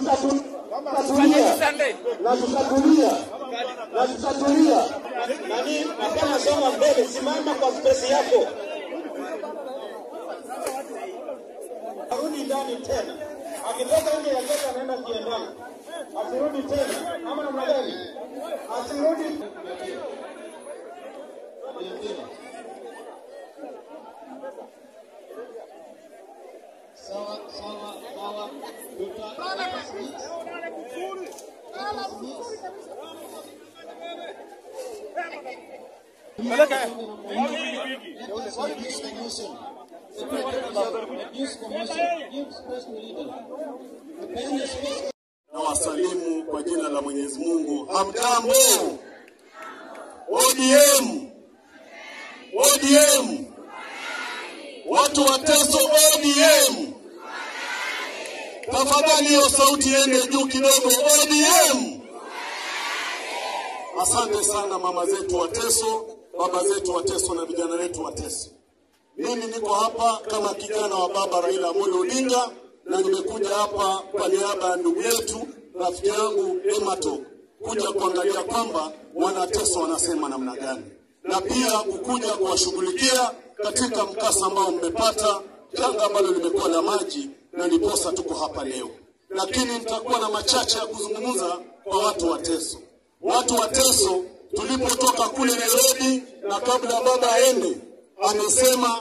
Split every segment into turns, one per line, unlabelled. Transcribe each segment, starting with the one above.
tutatu- tutatulia na tutatulia na tutatulia.
Nani hapana, soma mbele, simama kwa spesi yako. Arudi ndani tena, akitoka nje ya geti anaenda kiendani, asirudi tena, ama namna gani? Asirudi.
Sawa, sawa, sawa. Tuta- Abuse commission. Abuse commission. Give space to leader. Peana space
na wasalimu kwa jina la Mwenyezi Mungu. Hamjambo? ODM, ODM, watu wa Teso ODM, tafadhali hiyo sauti iende juu kidogo. ODM, asante sana mama zetu wa Teso, baba zetu wa Teso na vijana wetu wa Teso. Mimi niko hapa kama kijana wa baba Raila Amolo Odinga na nimekuja hapa kwa niaba ya ndugu yetu rafiki yangu Emato kuja kuangalia kwamba wanateso wanasema namna gani, na pia kukuja kuwashughulikia katika mkasa ambao mmepata, janga ambalo limekuwa la maji, na ndiposa tuko hapa leo. Lakini nitakuwa na machache ya kuzungumza kwa watu wa Teso. Watu wa Teso tulipotoka kule Nairobi, na kabla baba aende, amesema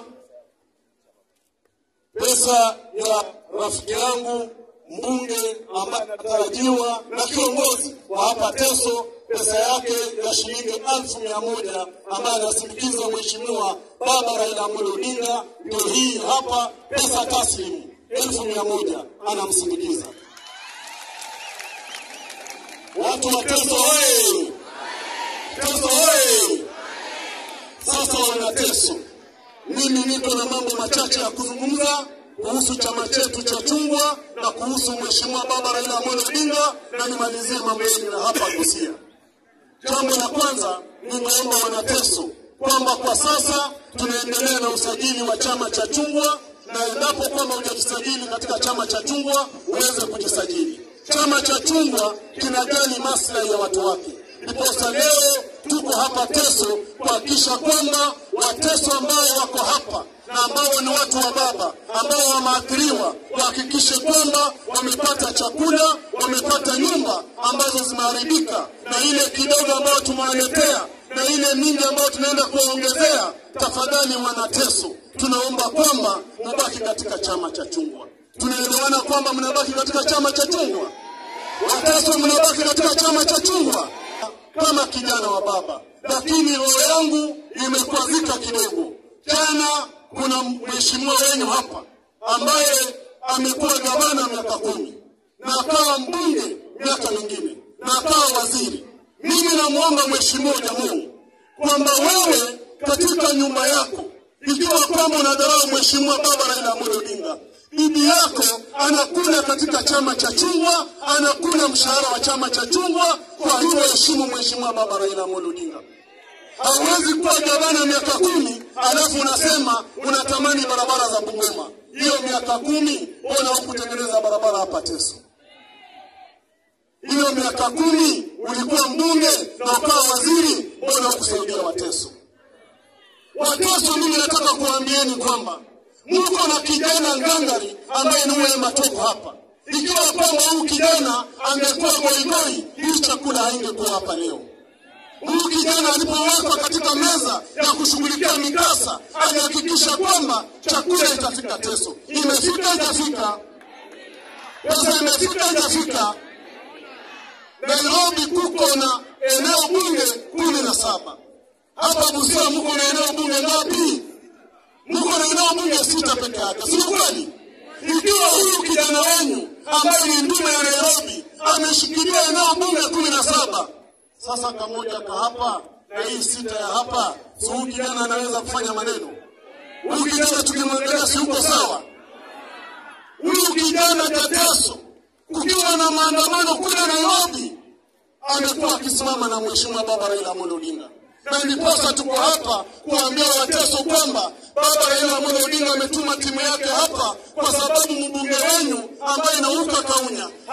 pesa ya rafiki yangu mbunge ambaye anatarajiwa na kiongozi wa hapa Teso, pesa yake ya shilingi elfu mia moja ambaye anasindikiza mheshimiwa baba Raila Amolo Odinga, ndio hii hapa, pesa taslimu elfu mia moja anamsindikiza. Watu wa Teso oye! Teso oye! Sasa wana Teso, mimi niko na mambo machache ya kuzungumza kuhusu chama chetu cha chungwa na kuhusu mheshimiwa baba Raila Amolo Odinga, na nimalizie mambo yenu ya hapa Busia. Jambo la kwanza, ningeomba wanateso kwamba kwa sasa tunaendelea na usajili wa chama cha chungwa, na endapo kwamba hujajisajili katika chama cha chungwa uweze kujisajili. Chama cha chungwa kinajali maslahi ya watu wake, ndiposa leo tuko hapa Teso kuhakikisha kwamba Wateso ambao wako hapa na ambao ni watu wa baba ambao wameathiriwa wahakikishe kwamba wamepata chakula, wamepata nyumba ambazo zimeharibika, na ile kidogo ambayo tumewaletea na ile mingi ambayo tunaenda kuwaongezea. Tafadhali wanateso, tunaomba kwamba mubaki katika chama cha chungwa. Tunaelewana kwamba mnabaki katika chama cha chungwa? Wateso, mnabaki katika chama cha chungwa? Kama kijana wa baba, lakini roho yangu imekwazika kidogo. Jana kuna mheshimiwa wenu hapa ambaye amekuwa gavana miaka kumi na akawa mbunge miaka mingine na akawa waziri. Mimi namwomba mheshimiwa Jamungu kwamba wewe katika nyumba yako, ikiwa kwamba unadharau mheshimiwa baba Raila Amolo Odinga, bibi yako anakula katika chama cha chungwa, anakula mshahara wa chama cha chungwa. Kwa hiyo heshimu mheshimiwa baba Raila Amolo Odinga. Hauwezi kuwa gavana miaka kumi alafu unasema unatamani barabara za Bungoma. Hiyo miaka kumi, mbona hukutengeneza barabara hapa Teso? Hiyo miaka kumi ulikuwa mbunge na ukawa waziri, mbona hukusaidia Wateso? Wateso, mimi nataka kuwaambieni kwamba mko na kijana ngangari ambaye ni Wema Matoko hapa. Ikiwa kwamba huyu kijana angekuwa goigoi, hii chakula haingekuwa hapa leo. Huyu kijana alipowekwa katika meza ya kushughulikia mikasa, alihakikisha kwamba chakula itafika Teso. Imefika ijafika? Pesa imefika ijafika? Nairobi kuko na eneo bunge kumi na saba. Hapa Busia mko na eneo bunge ngapi? Mko na eneo bunge sita peke yake, si kweli? Ikiwa huyu kijana wenu ambaye ni ndume ya Nairobi ameshikilia eneo bunge kumi na saba sasa kamoja ka hapa na hii sita ya hapa, si huyu kijana anaweza kufanya maneno? Huyu kijana tukimwangalia, si uko sawa? Huyu kijana Teteso, kukiwa na maandamano kule Nairobi, amekuwa akisimama na mheshimiwa baba Raila Amolo Odinga, na ndiposa tuko hapa kuambia Wateso kwamba baba Raila Amolo Odinga ametuma timu yake hapa kwa sababu mbunge wenu ambaye Nauka Kaunya hajasa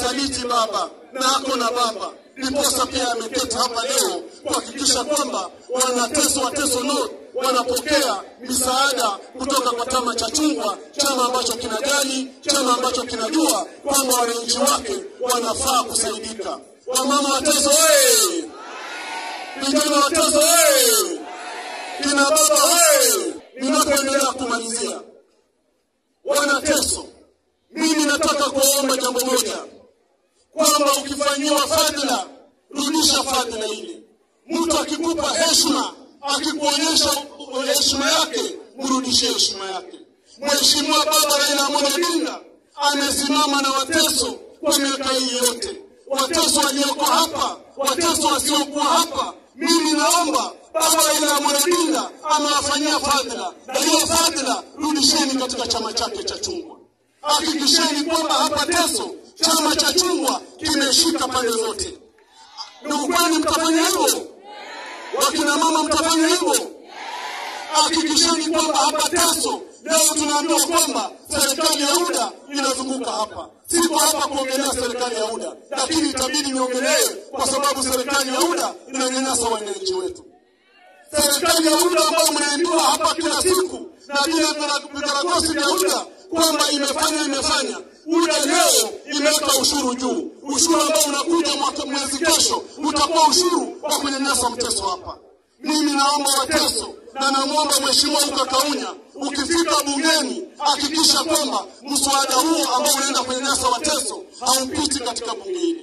msaliti baba na ako na baba ndiposa pia ameketi hapa leo kuhakikisha kwamba wanateso wateso North wanapokea misaada kutoka kwa chama cha chungwa chama ambacho kinajali chama ambacho kinajua kwamba wananchi wake wanafaa kusaidika wamama wateso oye vijana wateso oye kina baba oye ninapoendelea kumalizia wanateso mimi nataka kuomba jambo moja kwamba ukifanyiwa fadhila rudisha fadhila ile mtu akikupa heshima akikuonyesha heshima yake mrudishie heshima yake mheshimiwa baba raila amolo odinga amesimama na wateso kwa miaka hii yote wateso walioko hapa wateso wasiokuwa hapa mimi naomba baba raila amolo odinga amewafanyia fadhila na hiyo fadhila rudisheni katika chama chake cha chungwa hakikisheni kwamba hapa teso chama cha chungwa kimeshika pande zote ndugu kwani mtafanya hivyo wakina mama mtafanya hivyo hakikisheni kwamba hapa teso leo tunaambiwa kwamba serikali ya UDA inazunguka hapa. Siko hapa kuongelea serikali ya UDA, lakini itabidi niongelee kwa sababu serikali ya UDA inanyanyasa wananchi wetu. Serikali ya UDA ambayo mnaambiwa hapa kila siku na vile vikaragosi vya UDA kwamba imefanya imefanya. UDA leo imeweka ushuru juu, ushuru ambao unakuja mwaka mwezi kesho utakuwa ushuru wa kunyanyasa mteso hapa. Mimi naomba Wateso na namwomba Mheshimiwa Uka Kaunya, ukifika bungeni hakikisha kwamba mswada huo ambao unaenda kunyanyasa Wateso haupiti katika bunge hili.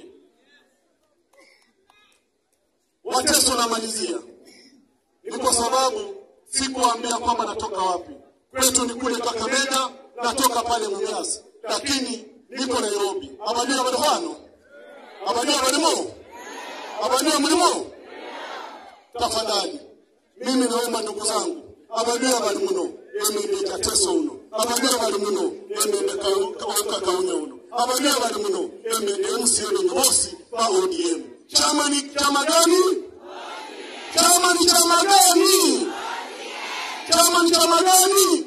Wateso, namalizia ni kwa sababu sikuambia kwamba natoka wapi. Kwetu ni kule Kakamega, natoka pale Mumias, lakini niko Nairobi. Abajua bado hano abajua balimo abajua mlimo tafadhali mimi naomba ndugu zangu abajua bali muno emende kateso uno abajua bali muno emende kauka kaunya uno abajua bali muno emende MCA ni bosi wa ODM chama ni chama gani chama ni chama gani chama ni chama gani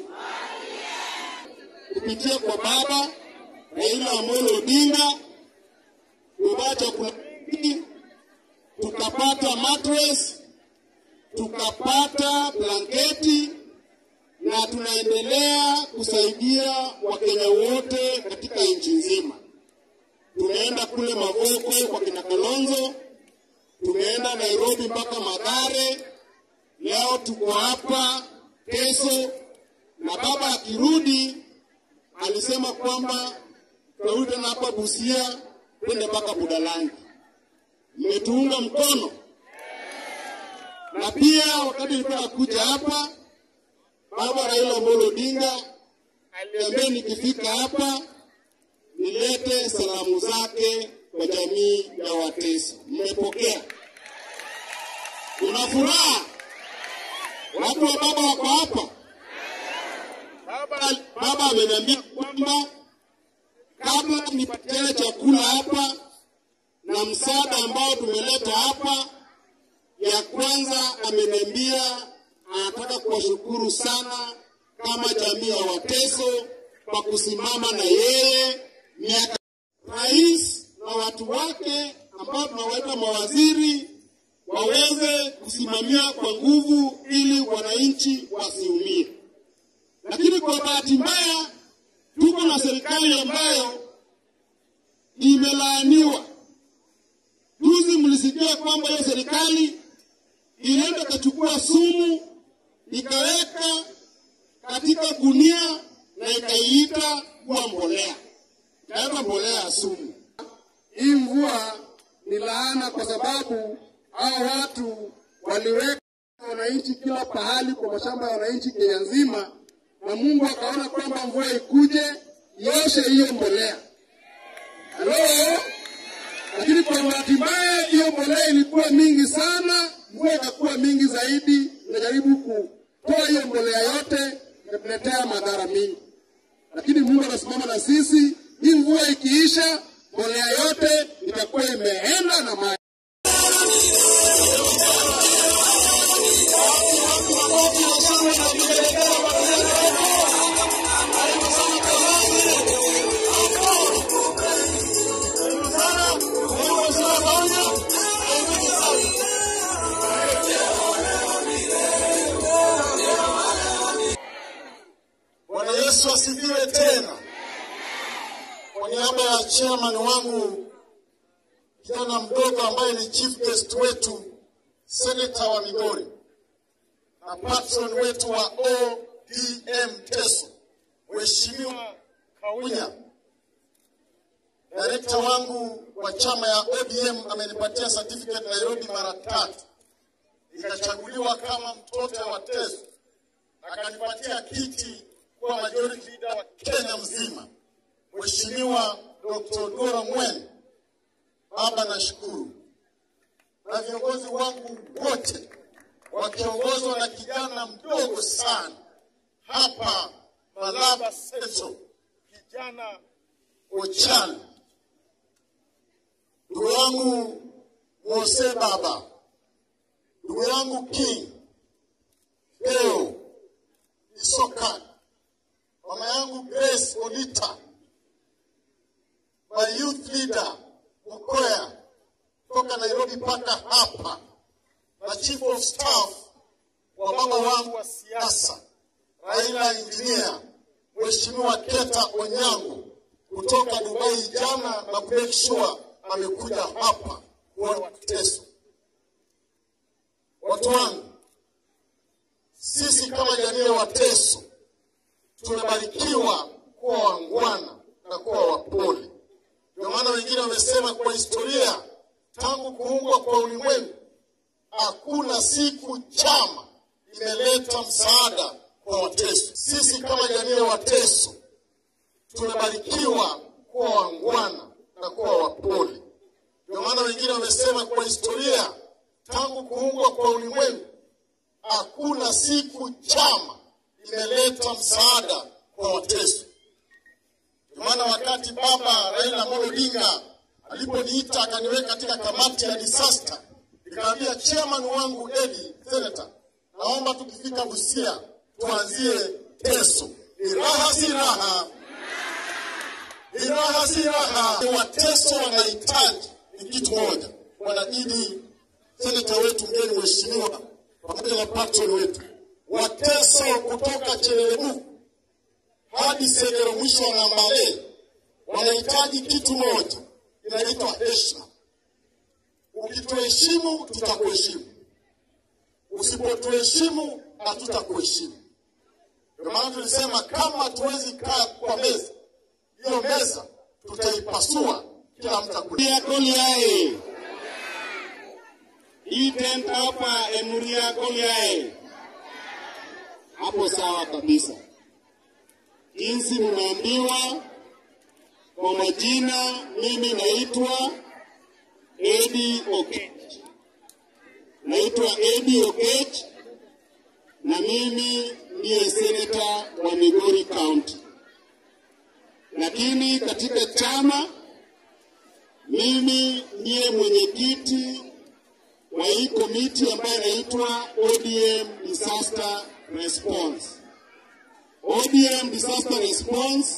kupitia kwa baba Raila Amolo Odinga kubacha kuna tukapata mattress tukapata blanketi na tunaendelea kusaidia Wakenya wote katika nchi nzima. Tumeenda kule Mavoko kwa kina Kalonzo, tumeenda Nairobi mpaka Mathare, leo tuko hapa Teso, na baba akirudi alisema kwamba tutarudi tena hapa Busia twende mpaka Budalangi. Mmetuunga mkono na pia wakati nilikuwa nakuja hapa, baba Raila Amolo Odinga aliambia nikifika hapa nilete salamu zake kwa jamii ya Wateso. Mmepokea? Una furaha? Watu wa baba wako hapa. Baba, baba ameniambia kwamba kabla nipatiane chakula hapa na msaada ambao tumeleta hapa ya kwanza ameniambia anataka kuwashukuru sana kama jamii ya Wateso kwa kusimama na yeye miaka. Rais na watu wake ambao tunawaita mawaziri waweze kusimamia kwa nguvu ili wananchi wasiumie. Lakini kwa bahati mbaya tuko na serikali ambayo imelaaniwa. Juzi mlisikia kwamba hiyo serikali ilienda ikachukua sumu ikaweka katika gunia na ikaiita kuwa mbolea, ikaweka mbolea ya sumu. Hii mvua ni laana, kwa sababu hao watu waliweka wananchi kila pahali kwa mashamba ya wananchi Kenya nzima, na Mungu akaona kwamba mvua ikuje ioshe hiyo mbolea. Halo, lakini kwa bahati mbaya hiyo mbolea ilikuwa mingi sana, mvua ikakuwa mingi zaidi, inajaribu kutoa hiyo mbolea yote ikatuletea madhara mingi, lakini Mungu anasimama na sisi. Hii mvua ikiisha, mbolea yote itakuwa imeenda na maji.
Tanzania. Bwana Yesu asifiwe tena. Kwa niaba ya chairman wangu kijana mdogo ambaye ni chief guest wetu seneta wa Migori na patron wetu wa ODM Teso, Mheshimiwa Kaunya, direkta wangu wa chama ya ODM amenipatia certificate Nairobi mara tatu, nikachaguliwa kama mtoto wa Teso, akanipatia kiti kuwa majority leader wa Kenya mzima. Mheshimiwa Dr. Dora Mwen, baba nashukuru, na viongozi wangu wote wakiongozwa na kijana mdogo sana hapa Malaba Seso, kijana Ochan, ndugu yangu Mose Baba, ndugu yangu King Deo Isoka, mama yangu Grace Olita, my youth leader Mukoya toka Nairobi mpaka hapa, na chief of staff wa baba wangu wa siasa Raila Engineer Mheshimiwa Keta Onyango kutoka Dubai jana na kumake sure amekuja hapa kuona Teso. Watu wangu, sisi kama jamii ya Wateso tumebarikiwa kuwa wangwana na kuwa wapole. Ndio maana wengine wamesema kwa historia, tangu kuungwa kwa ulimwengu hakuna siku chama imeleta msaada kwa Wateso. Sisi kama jamii ya Wateso tumebarikiwa kuwa wangwana na kuwa wapole. Ndio maana wengine wamesema kwa historia, tangu kuungwa kwa ulimwengu hakuna siku chama imeleta msaada kwa Wateso. Ndio maana wakati baba Raila Amolo Odinga aliponiita akaniweka katika kamati ya disaster, nikamwambia chairman wangu Edi Senator, naomba tukifika Busia tuanzie Teso. Ni raha si raha, ni raha si raha. Wateso wanahitaji ni kitu moja, wanajidi seneta wetu mgeni mheshimiwa, pamoja na patron wetu Wateso kutoka Chelelebu hadi Segero mwisho wa Nambale wanahitaji kitu moja, inaitwa heshima. Ukituheshimu tutakuheshimu, usipotuheshimu hatutakuheshimu. Ndio maana tulisema kama tuwezi kaa kwa meza hiyo, meza tutaipasua, kila mtu akuli
Goliae. Hii tent hapa Emuria Goliae. Hapo sawa kabisa. Jinsi mnaambiwa kwa majina, mimi naitwa Edi Okech. Naitwa Edi Okech na mimi ndiye seneta wa Migori County, lakini katika chama mimi ndiye mwenyekiti wa hii komiti ambayo inaitwa ODM Disaster Response. ODM Disaster Response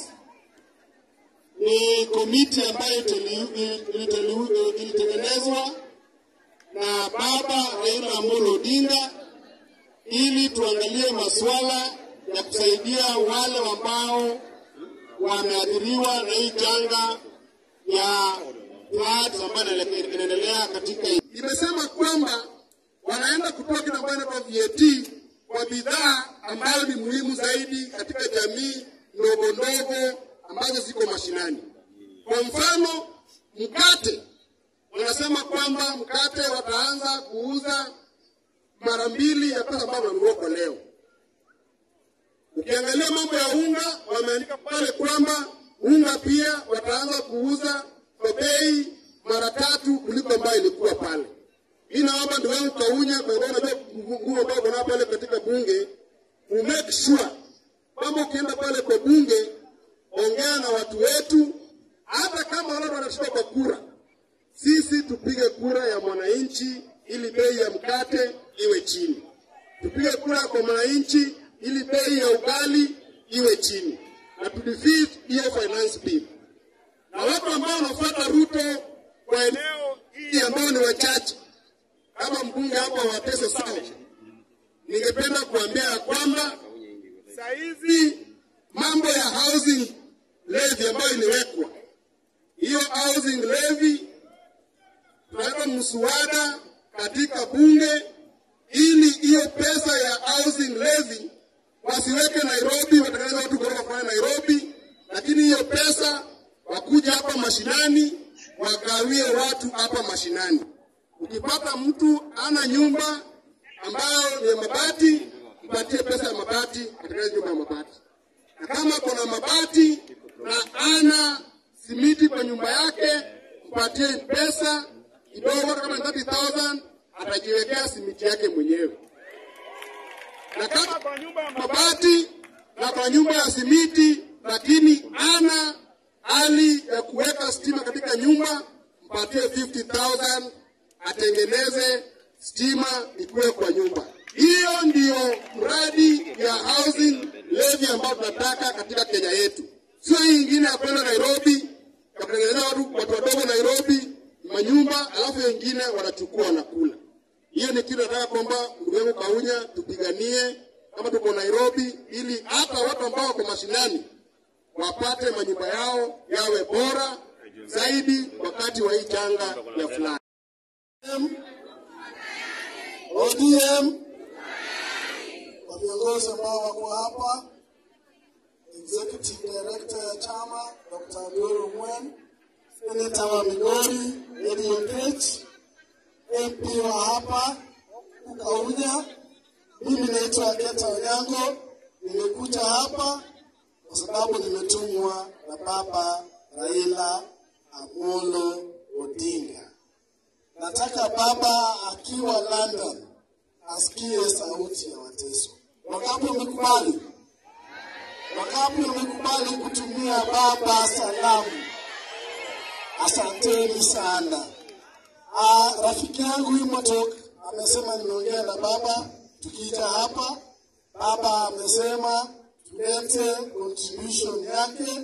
ni komiti ambayo iteli- iliteli- ilitengenezwa na baba Raila Amolo Odinga ili tuangalie masuala ya kusaidia wale ambao wameathiriwa na hii janga ya floods ambayo inaele- inaendelea katika nchi. Imesema kwamba wanaenda kutoa kitu ambayo inaitwa VAT kwa bidhaa ambayo ni muhimu zaidi katika jamii ndogo ndogo ambazo ziko mashinani. Kwa mfano, mkate, wanasema kwamba mkate wataanza kuuza mara mbili ya pesa ambayo wananunua kwa leo. Ukiangalia mambo ya unga, wameandika pale kwamba unga pia wataanza kuuza kwa bei mara tatu kuliko ambayo ilikuwa pale. Hii naomba ndugu yangu Kaunya, kwa sababu najua nguvu ambayo kuna pale katika bunge, u make sure kwamba ukienda pale kwa bunge, ongea na watu wetu, hata kama wale wanashinda kwa kura, sisi tupige kura ya mwananchi ili bei ya mkate iwe chini, tupige kura kwa mwananchi ili bei ya ugali iwe chini, na tudefeat hiyo finance bill. Na watu ambao wanafuata Ruto kwa eneo hii machache kama mbunge hapa wa Teso South, ningependa kuambia ya kwamba saa hizi mambo ya housing levy ambayo iliwekwa, hiyo housing levy tunaweka mswada katika bunge ili hiyo pesa ya housing levy wasiweke Nairobi, watengeneze watu ghorofa fulani Nairobi, lakini hiyo pesa wakuja hapa mashinani wagawie watu hapa mashinani. Ukipata mtu ana nyumba ambayo ni ya mabati, mpatie pesa ya mabati, atengeneze nyumba ya mabati. Na kama kuna mabati na ana simiti kwa nyumba yake, mpatie pesa kidogo, hata kama ni 30,000 atajiwekea simiti yake mwenyewe. Na kama kwa nyumba ya mabati na kwa nyumba ya simiti, lakini ana hali ya kuweka stima katika nyumba, mpatie 50,000 atengeneze stima ikuwe kwa nyumba. Hiyo ndiyo mradi ya housing levy ambayo tunataka katika Kenya yetu, sio hii ingine ya kwenda Nairobi ya kutengenezea watu, watu wadogo Nairobi manyumba, alafu wengine wanachukua wanakula. Hiyo ni kitu nataka kwamba ndugu yangu Kaunya tupiganie kama tuko Nairobi, ili hata watu ambao wako mashinani wapate manyumba yao yawe bora zaidi wakati wa hii janga ya fulani.
ODM kwa viongozi ambao wako hapa, Executive Director ya chama Dr. Abdul Mwen, Senator wa Migori Eddie Okech, MP wa hapa Ukaunya. Mimi naitwa Geta Onyango, nimekuja hapa kwa sababu nimetumwa na baba Raila Amolo Odinga. Nataka baba akiwa London asikie sauti ya Wateso. Wangapi wamekubali? Wangapi wamekubali kutumia baba salamu? Asanteni sana. Ah, rafiki yangu Imotok amesema nimeongea na baba tukija hapa. Baba amesema tulete contribution yake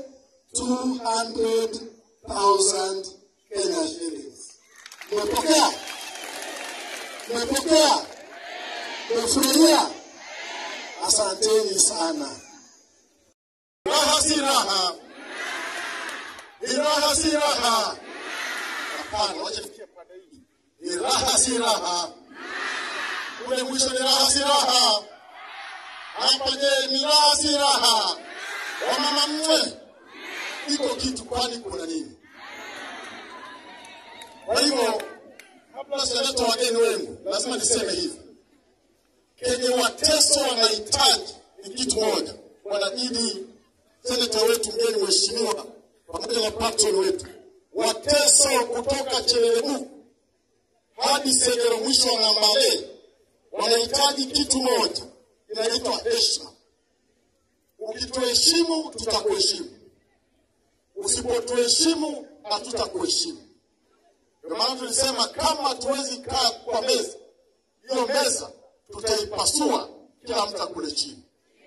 200,000 Kenya shillings. Umepokea? Umepokea? Umefurahia? Asanteni sana.
Raha si raha, ni raha si raha. Hapana, wacha tufikie pande hii. Ni raha si raha, kule mwisho ni raha si raha. Hapa je, ni raha si raha? Wamama mwe, iko kitu, kwani kuna nini? Kwa hivyo kabla sijaleta wageni wenu, lazima niseme hivi, kenye Wateso wanahitaji ni kitu moja, wanabidi seneta wetu mgeni mheshimiwa pamoja na patron wetu Wateso kutoka Chelelebu hadi Segero mwisho wa Ng'ambale wanahitaji kitu moja, inaitwa heshima. Ukituheshimu tutakuheshimu, usipotuheshimu hatutakuheshimu. Ndio maana tulisema kama hatuwezi kaa kwa meza hiyo, meza tutaipasua, kila mtu akule chini.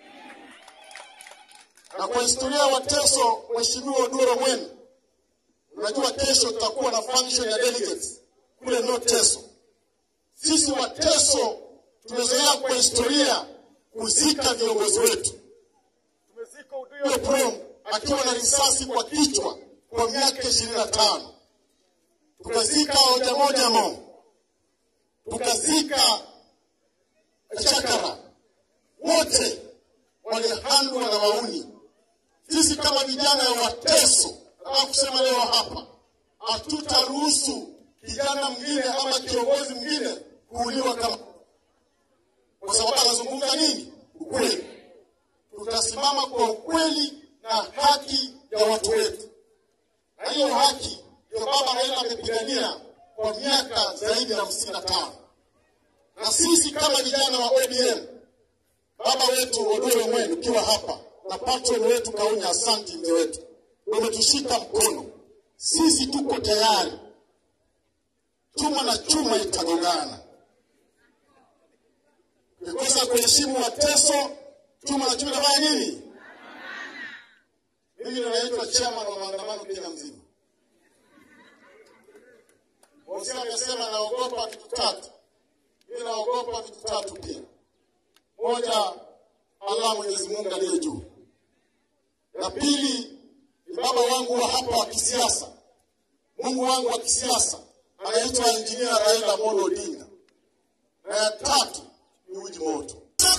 Na kwa historia ya Wateso, Mheshimiwa Oduro Mwene, unajua kesho tutakuwa na function ya delegates kule North Teso. Sisi Wateso tumezoea kwa historia kuzika viongozi wetu. Tumezika Oduya Prom akiwa na risasi kwa kichwa kwa miaka ishirini na tano tukazika hoja moja mo, tukazika Chakara, wote walihandwa na wauni. Sisi kama vijana ya Wateso, nataka kusema leo hapa, hatutaruhusu kijana mwingine ama kiongozi mwingine kuuliwa kama, kwa sababu anazungumza nini? Ukweli. Tutasimama kwa ukweli na haki ya watu wetu, na hiyo haki ndio baba Raila amepigania kwa miaka zaidi ya hamsini na tano na sisi kama vijana wa ODM, baba wetu Odoro Mwenu ukiwa hapa na patron wetu Kaunya, asanti mzee wetu, umetushika mkono. Sisi tuko tayari, chuma na chuma itagongana. Ukikosa kuheshimu Wateso, chuma na chuma itafanya nini? Mimi ninaitwa chairman wa maandamano Kenya mzima. Musia amesema naogopa vitu tatu. Mimi naogopa vitu tatu pia. Moja, Allah Mwenyezi Mungu aliye juu. La pili ni baba wangu wa hapa wa kisiasa, Mungu wangu wa kisiasa anaitwa Injinia Raila Amolo Odinga, na ya tatu ni uji moto.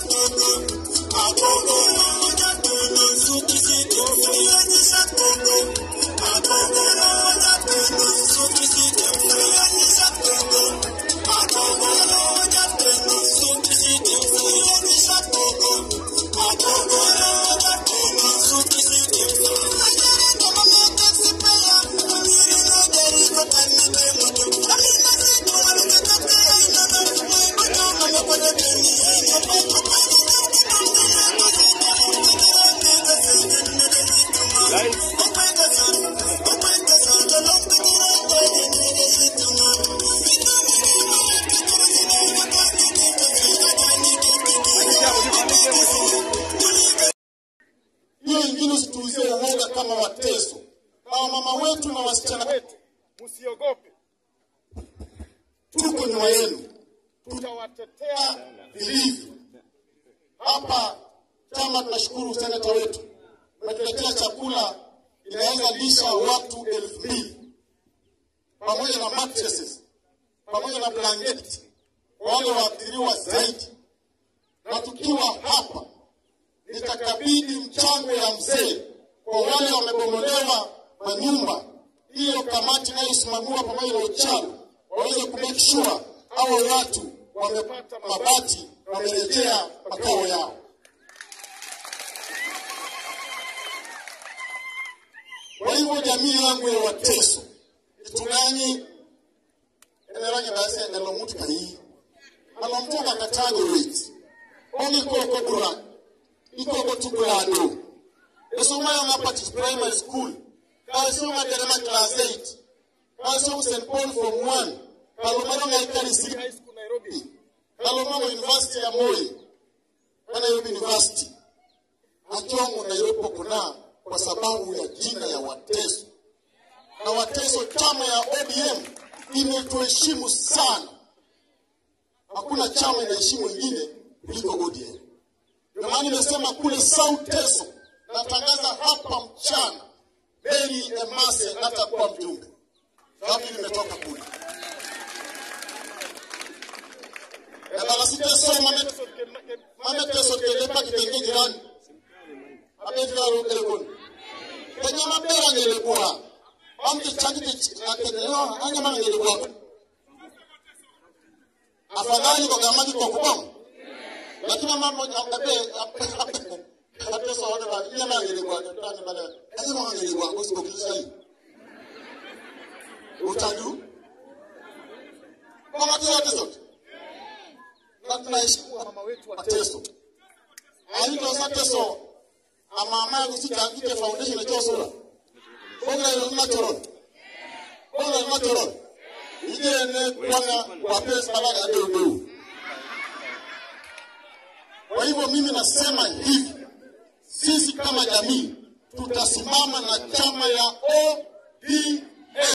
Hiyo ingine usituuzie uoga kama Wateso na wamama wetu na wasichana wetu, msiogope, tuko nyuma yenu, tutawatetea vilivyo. Hapa chama tunashukuru seneta wetu umetuletea chakula inaweza lisha watu elfu mbili pamoja na mattresses pamoja na blanketi kwa wale waathiriwa zaidi, na tukiwa hapa nitakabidhi mchango ya mzee kwa wale wamebomolewa manyumba. Hiyo kamati inayosimamiwa pamoja na uchawi waweze kumake sure hao watu wamepata mabati, wamerejea makao yao. Kwa hivyo jamii yangu ya Wateso itung'anyi eneranye basi ngalo mutu kayi ngalo mtu akatago wit oni koko dura ikoko tugulado esoma ya ngapati primary school kasoma derema class 8 kasoma St Paul form 1 kalomaro ngaikali City high school Nairobi kalomaro university ya Moi na Nairobi university Ajongo Nairobi kuna kwa sababu ya jina ya Wateso na Wateso, chama ya ODM imetuheshimu sana. Hakuna chama inaheshimu wengine kuliko ODM. Ndio maana nimesema kule South Teso, natangaza hapa mchana, Mary Emase atakuwa mjumbe, sababu nimetoka kule ebalasiteso mameteso kelepa kitenge jirani abeviralo kelekoni kwenye mabera ngelekuwa amti chakiti akenyo anyama ngelekuwa afadhali kwa gamaki kwa kubom lakini mama abe apeso wana ba nyama ngelekuwa tani bana anyama ngelekuwa kwa sababu kisai utaju kwa matu yote zote na tunaheshimu mama wetu wa Teso aito sa Teso amama yangu sitaandike foundation ya sura bonga ile natural bonga ile natural ile ne kwana kwa pesa balaga ndio ndio kwa hivyo mimi nasema hivi sisi kama jamii tutasimama na chama ya ODM